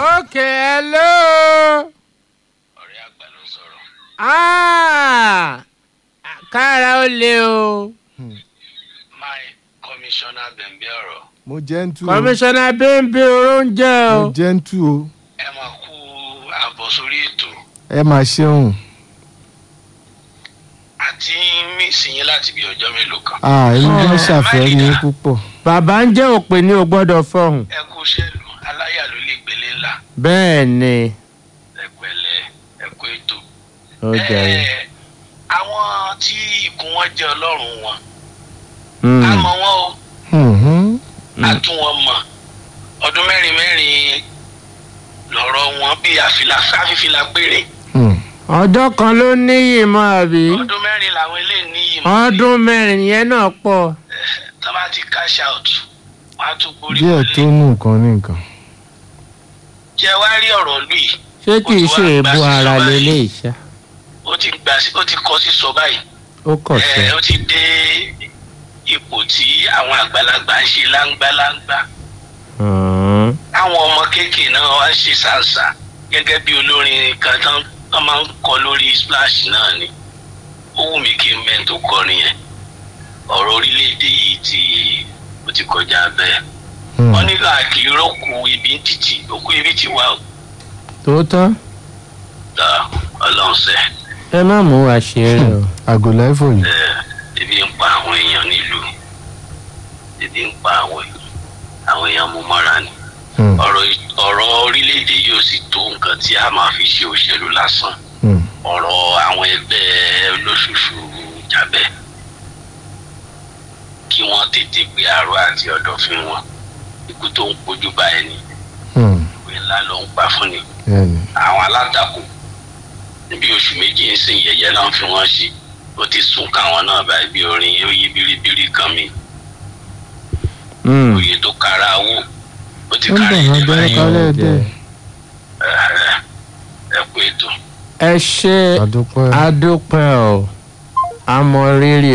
okay hello. ọ̀rẹ́ àgbà ló sọ̀rọ̀ Ah, kára ó le o. my commissioner bẹ̀m̀bẹ̀ ọ̀rọ̀ mo jẹ́ ń tú o kọmíṣánná bíńbí oúnjẹ o. mo jẹ́ ń tú o ẹ máa kú àbọ̀ sórí ètò ẹ máa ṣeun àti mísì yín láti bí ọjọ́ mélòó kan ah èmi Oh. gan ṣàfẹ́rí yín púpọ̀ bàbá ń jẹ́ òpè ní o gbọ́dọ̀ fọhùn. ẹ kú ṣẹ́lu aláyà ló lè gbélé ńlá bẹ́ẹ̀ ni ẹ pẹ̀lẹ́ ẹ kú ètò. ó jẹ́ Ẹ, àwọn tí ikùn wọn jẹ́ ọlọ́run wọn Mm. a mọ̀ wọn o Mhm. a tún wọn mọ̀ ọdún mẹ́rin mẹ́rin lọ́rọ̀ wọn bí àfìlà sáfìfìlà péré Hmm. ọjọ́ kan ló níyì mọ́ àbí. ọdún mẹ́rin làwọn eléyìí níyì mọ́ ọdún mẹ́rin yẹn náà pọ̀. tó bá ti cash out wọn á tún gborí díẹ̀ wọlé tó nù nǹkan ní nǹkan jẹ́ wá rí ọ̀rọ̀ lù yìí ṣé kì í ṣe èébú ara lélẹ̀ ìṣá. ó ti gbà sí ó ti kọ sí sọ báyìí ó kọ̀ ẹ sọ. ó ti dé ipò tí àwọn àgbàlagbà ń ṣe láńgbáláńgbá Hmm. àwọn ọmọ kéékèèké náà wá ṣe ṣàǹṣà gẹ́gẹ́ bí olórin kan tán tán máa ń kọ lórí splash náà ni ó wù mí kí n mẹ́rin tó kọrin yẹn ọ̀rọ̀ orílẹ̀-èdè yìí ti ó ti kọjá bẹ́ẹ̀ Hmm. wọ́n ní káàkiri rókù ibi ń títì òkú ibi ti wà ó tòótọ́ ta ọlọ́run sẹ́ ẹ má mú wa ṣeré o. àgọ́lá ẹ̀fọ́ yìí ẹ̀ ebi ń pa àwọn èèyàn nílùú ebi ń pa àwọn èèyàn àwọn èèyàn mú mọ́ra ni Hmm. ọ̀rọ̀ ì- ọ̀rọ̀ orílẹ̀-èdè yóò sì tó nǹkan tí a máa fi ṣe òṣèlú lásán Hmm. ọ̀rọ̀ àwọn ẹgbẹ́ olóṣooṣù jábẹ́ kí wọ́n tètè gbé àrò àti ọ̀dọ̀fín wọn ikú tó ń kojú bá ẹni Hmm. ìwé ńlá ló ń pa fún ni bẹ́ẹ̀ni àwọn alátakò níbi oṣù méjì ń sìn yẹ̀yẹ́ náà fi wọ́n ṣe ó ti sún káwọn náà báyìí bí orin yóò yí biribiri kan mi Hmm. òye tó kára wò ó ti ó ń kára bọ̀ wọ́n ẹ̀jẹ̀ bẹ́ẹ̀ báyìí kálẹ̀ dẹ̀ Ẹ̀hẹ̀, ẹ kú ètò. ẹ ṣe àdúpẹ́ adúpẹ́ o àmọ́ rírì